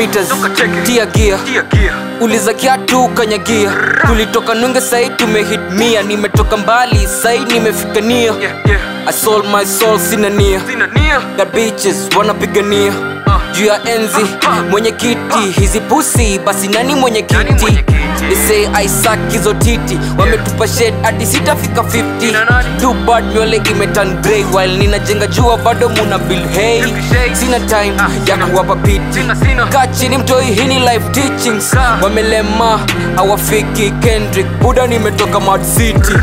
meters tia gia uliza kiatu kanyagia tulitoka nunge sai tumehit mia nimetoka mbali sai nimefika nia I sold my soul sina nia Got bitches wanapigania juu ya enzi mwenye kiti hizi pusi basi nani mwenye kiti They say I suck hizo titi wametupa shed hadi sitafika 50 too bad nywele imetan grey while ninajenga jua bado muna bill hey sina time ya kuwapa piti kaa chini mtoi hini life teachings wamelema awafiki kendrick buda nimetoka mad city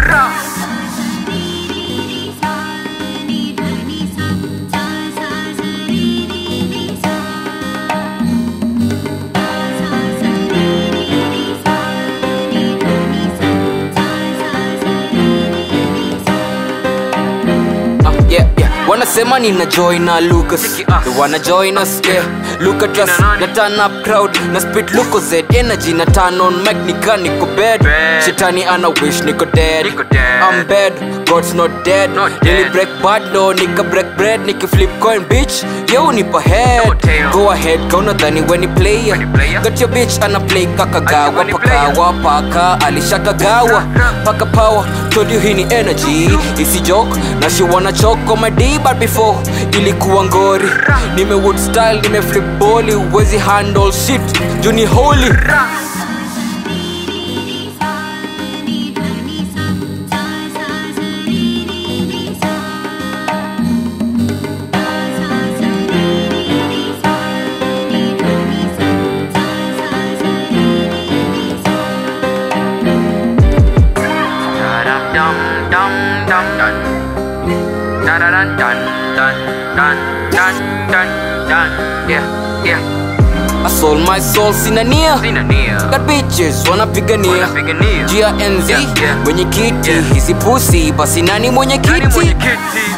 Ah, yeah, yeah. wanasema nina join na lucas They wanna join us yeah look at us na turn up crowd na spit luko z energy na turn on mic nika niko bed shetani ana wish niko dead i'm bad god's not dead nili break bad no nika break bread niki flip coin bitch yo nipa head go ahead kauna dhani weni player got your bitch ana play kakagawa pakawa paka alishakagawa paka power told you hii ni energy isi joke na she wanna choke on my D but before ilikuwa ngori nime wood style nime flip boli wezi handle shit juni holy I sold my soul sina nia Got bitches wanapigania juu ya enzi Yeah, yeah. mwenye kiti hizi pusi basi nani mwenye kiti kiti